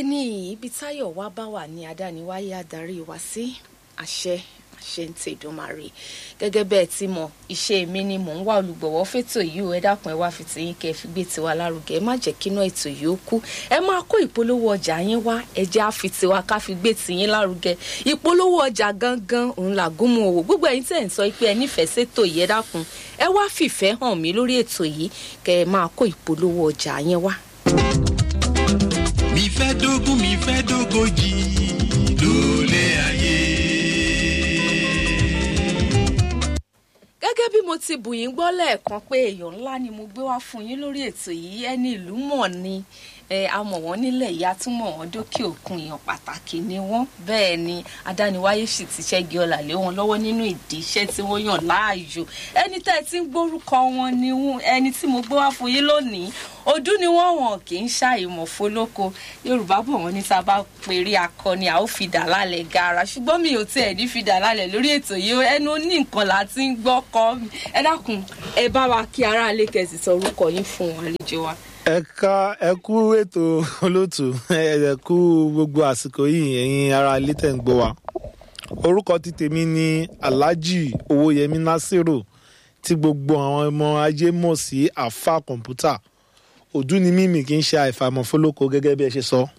bẹ́ẹ̀ ni ibi táyọ̀ wá bá wà ní adániwáyé adarí wa sí àṣẹ àṣẹ ń tèdùmarè gẹ́gẹ́ bẹ́ẹ̀ tí mo iṣẹ́ mi ni mò ń wá olùgbọ̀wọ́ fẹ́tò yìí o ẹ dákun ẹ wá fi tìyín kẹ́ ẹ fi gbé tiwa lárugẹ ẹ má jẹ́ kí iná ètò yìí ó kú ẹ máa kó ìpolówó ọjà yín wá ẹ jẹ́ á fi tiwa ká fi gbé tìyín lárugẹ ìpolówó ọjà gangan òun làgúnmu òwò gbogbo ẹ̀yin tẹ̀ ń sọ pé ẹ nífẹ̀ẹ́ sétò yìí ẹ dákun ẹ wá fìfẹ́ hàn mí lórí ètò yìí kẹ́ ẹ máa kó ìpolówó ọjà yín wá. mi fẹ́ dógún mi fẹ́ dógójì lólè ayé. gẹ́gẹ́ bí mo ti bù yín gbọ́ lẹ́ẹ̀kan pé èèyàn ńlá ni mo gbé wá fún yín lórí ètò yìí ẹni ìlú mọ̀ ni ẹ a mọ̀ wọ́n nílẹ̀ ìyá tún mọ̀ wọ́n dókè òkun èèyàn pàtàkì ni wọ́n bẹ́ẹ̀ ni adániwáyé sì ti ṣẹ́gi ọ̀là lé wọn lọ́wọ́ nínú ìdí iṣẹ́ tí wọ́n yàn láàyò ẹni tẹ́ ẹ ti ń gbórúkọ wọn ni wọ́n- ẹni tí mo gbé wá fún yín lónìí ọdún ni wọ́n wọ̀n kì í ṣàìmọ̀ fólóko yorùbá bọ̀ wọ́n ní tá a bá pèrè akọni a ó fi dà lálẹ́ gaara ṣùgbọ́n mi ò tiẹ̀ ní fi dà lálẹ́ lórí ètò yìí o, ẹnu ní nǹkan là ti ń gbọ́ kọ́ mi ẹ dákun ẹ bá wa kí aráalé kẹsì sọ orúkọ yín fún wọn àlejò wa. ẹ ká ẹ kú ètò olóòtú ẹ ẹ kú gbogbo àsìkò yìí ẹ̀yin ará ilé tẹ̀ ń gbọ́ wa orúkọ ti tèmi ni alhaji owóyẹmí nasiru tí gbogbo àwọn ọmọ ajé mọ̀ sí àfa kọ̀ǹpútà òdú ni mímì kì í ṣe àìfàmọ̀ fólókó gẹ́gẹ́ bí ẹ ṣe sọ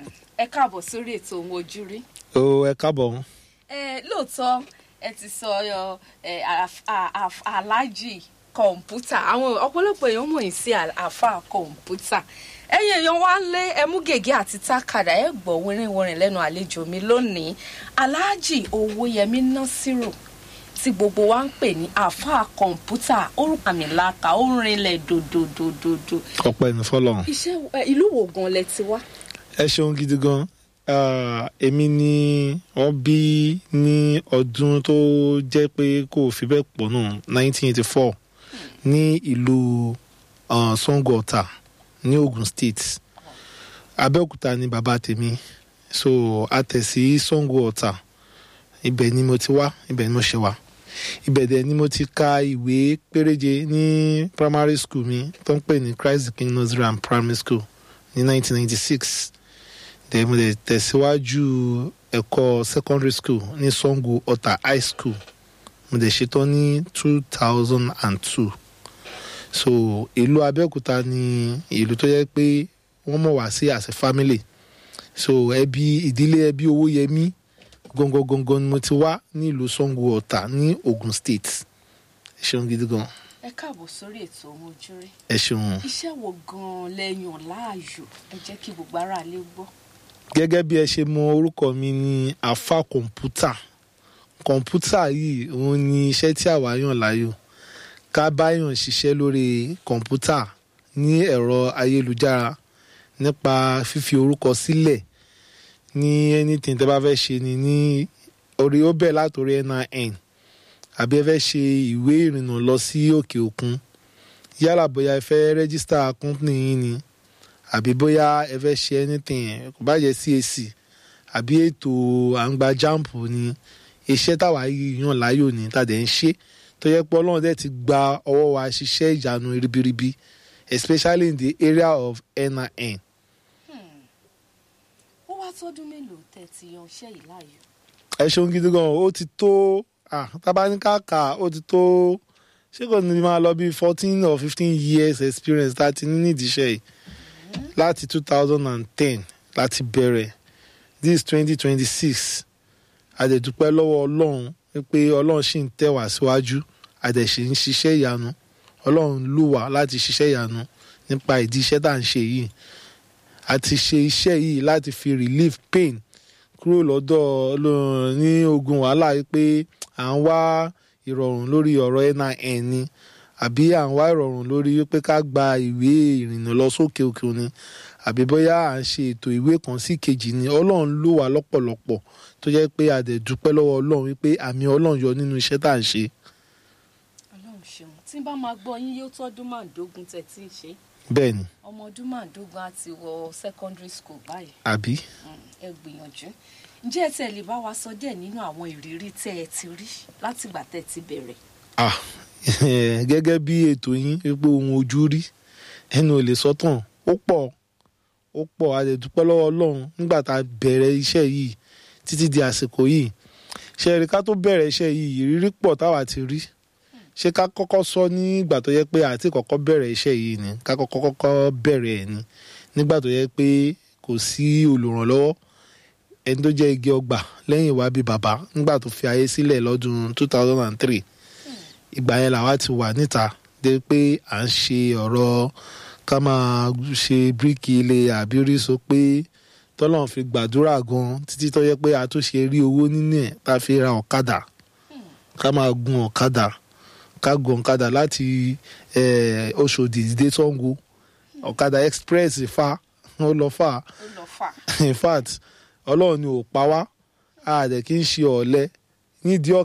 ẹ káàbọ̀ sórí ètò ohun ojú rí. o ẹ káàbọ̀ ẹ lóòótọ́ ẹ ti sọ ọ, ẹ àf- à- àf- aláàjì kọ̀ǹpútà àwọn ọ̀pọ̀lọpọ̀ èèyàn mọ̀ yín sí à- àfa kọ̀ǹpútà ẹ̀yin èèyàn wá ń lé ẹmú gègé àti tákàdá ẹ gbọ́ wẹ́rẹ́wẹ́rẹ́ lẹ́nu àlejò mi lónìí aláàjì owóyẹmí násírò tí gbogbo wa ń pè ní àfa kọ̀ǹpútà orúkọ àmì làkà ó rinlẹ̀ dòdòdòdòdò ọpẹ́ ní fọlọ́run iṣẹ́ ẹ, ìlú wo gan lẹ ti wá. ẹ ṣeun gidi gan Ah, èmi ni wọ́n bí ní ọdún tó jẹ́ pé kò fi bẹ́ẹ̀ pọ̀ náà 1984 ní ìlú ah, Sango Ọ̀tà ní Ogun State Abẹ́òkúta ni bàbá tèmi so a tẹ̀ sí Sango Ọ̀tà ibẹ̀ ni mo ti wá ibẹ̀ ni mo ṣe wá ibẹ̀ dẹ̀ ni mo ti ka ìwé péréje ní primary school mi tó ń pè ní Christ the King Nursery and Primary School ní 1996 then mo dẹ̀ tẹ̀síwájú ẹ̀kọ́ secondary school ní Sango Ọ̀tà high school mo dẹ̀ ṣetán ní two thousand and two so ìlú Abẹ́òkúta ni ìlú tó yẹ pé wọ́n mọ̀ wá sí as a family so ẹbí ìdílé ẹbí Owóyẹmí gangan gangan ni mo ti wá ní ìlú Sango Ọ̀tà ní Ogun State ẹ ṣeun gidi gan ẹ káàbọ̀ sórí ètò ohun ojú rí. ẹ ṣeun. iṣẹ́ wo gan-an lẹ́yìn láàyò ẹ jẹ́ kí gbogbo aráalé gbọ́. gẹ́gẹ́ bí ẹ ṣe mọ orúkọ mi ní afa kọ̀ǹpútà kọ̀ǹpútà yìí òun ni iṣẹ́ tí àwa yàn láàyò ká báyàn ṣiṣẹ́ lórí kọ̀ǹpútà ní ẹ̀rọ ayélujára nípa fífi orúkọ sílẹ̀ ní anything tẹ́ bá fẹ́ ṣe ni ní orí ó bẹ̀ látòrí NIN àbí ẹ fẹ́ ṣe ìwé ìrìnnà lọ sí òkè òkun yálà bóyá ẹ fẹ́ rẹ́gísítà company yín ni àbí bóyá ẹ fẹ́ ṣe anything kò bá jẹ́ CAC àbí ètò àǹgbà jampu ni iṣẹ́ táwa yìí yàn láàyò ní tàdé ń ṣe tó yẹ pé ọlọ́run dẹ̀ ti gba ọwọ́ wa ṣiṣẹ́ ìyanu ribiribi especially in the area of NIN. ó wá tọ́dún mélòó tẹ́ ti yan iṣẹ́ yìí láàyò. ẹ ṣeun gidi gan ó ti tó ah, tabaníkàkà ó ti tó ṣé kò ní máa lọ bí fourteen or fifteen years experience tá a ti ní nídìí iṣẹ́ yìí láti two thousand and ten láti bẹ̀rẹ̀ this is twenty twenty six àdẹ̀dúpẹ́ lọ́wọ́ ọlọ́run pé ọlọ́run ṣì ń tẹ̀ wá síwájú àdẹ̀ṣe ń ṣiṣẹ́ ìyanu ọlọ́run lù wá láti ṣiṣẹ́ ìyanu nípa ìdí iṣẹ́ tá à ń ṣe yìí àti ṣe iṣẹ́ yìí láti fi relieve pain kúrò lọ́dọ̀ Ọlọ́run ní ogun wàhálà yìí pé à ń wá ìrọ̀rùn lórí ọ̀rọ̀ NIN ni àbí à ń wá ìrọ̀rùn lórí pé ká gba ìwé ìrìnnà lọ sókè òkè òní àbí bóyá à ń ṣe ètò ìwé kan sí kejì ni ọlọ́run ló wà lọ́pọ̀lọpọ̀ tó jẹ́ pé a dẹ̀ dúpẹ́ lọ́wọ́ ọlọ́run wípé àmì ọlọ́run yọ nínú iṣẹ́ tá à ń ṣe ọlọ́run ṣeun tí n bá máa gbọ́ yín yóò tọ́dún márùndógún tẹ́ tí ń ṣe bẹ́ẹ̀ ni ọmọ ọdún márùndógún á ti wọ secondary school báyìí àbí Mm, ẹ gbìyànjú ǹjẹ́ ẹ tẹ́ lè bá wa sọ díẹ̀ nínú àwọn ìrírí tẹ́ ẹ ti rí látìgbà tẹ́ ẹ ti bẹ̀rẹ̀. ah gẹ́gẹ́ bí ètò yín wípé ohun ojú rí ẹnu ò lè sọ tán ó pọ̀ ó ó pọ̀ a lè dúpẹ́ lọ́wọ́ ọlọ́run nígbà tá a bẹ̀rẹ̀ iṣẹ́ yìí títí di àsìkò yìí ṣe rí ká tó bẹ̀rẹ̀ iṣẹ́ yìí ìrírí pọ̀ táwa ti rí ṣé ká kọ́kọ́ sọ nígbà tó yẹ pé àti kọ́kọ́ bẹ̀rẹ̀ iṣẹ́ yìí ni ká kọ́kọ́ kọ́kọ́ bẹ̀rẹ̀ ẹ̀ ni nígbà tó yẹ pé kò sí olùrànlọ́wọ́ ẹni tó jẹ́ igi ọgbà lẹ́yìn wá bí bàbá nígbà tó fi ayé sílẹ̀ lọ́dún two thousand and three ìgbà yẹn làwa ti wà níta dé pé à ń ṣe ọ̀rọ̀ ká máa ṣe bíríkì ilé àbí oríṣi pé tọ́lọ́run fi gbàdúrà gan títí tó yẹ pé a tún ṣe rí owó nínú ẹ̀ tá a fi ra ọ̀kadà ká máa gun ọ̀kadà ká gun ọ̀kadà láti eh, Ọ̀ṣọ́dì dé Ṣàngó ọ̀kadà express fa ó lọ fà ó lọ fà. in fact ọlọ́run ni ò pa wá a dẹ̀ kí n ṣe ọ̀lẹ nídìí